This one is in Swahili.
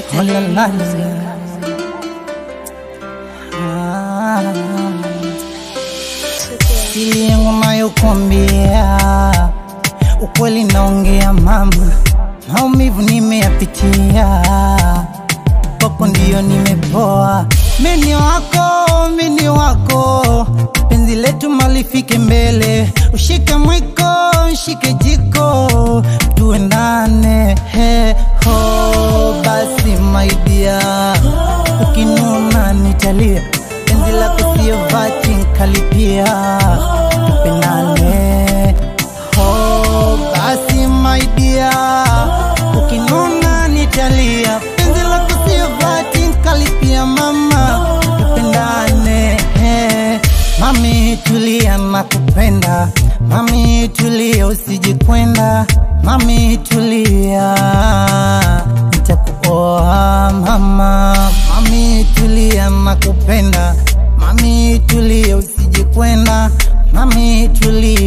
Oh, la, la, la. Ah. Siri yangu nayokuambia, ukweli naongea mama, maumivu nimeyapitia, kwako ndiyo nimepoa. Mini wako, mini wako, penzi letu malifike mbele, ushike mwiko, ushike jiko, tuendane he ho, basi my dear, ukinuna nitalia, penzi lako sio vati nkalipia, tupendane ho, basi my dear, ukinuna nitalia, penzi lako sio vati nkalipia, mama, tupendane Mami tulia na kupenda Mami tulia usijikwenda Mami tulia Nitakuoa mama Mami tulia na kupenda Mami tulia usijikwenda Mami tulia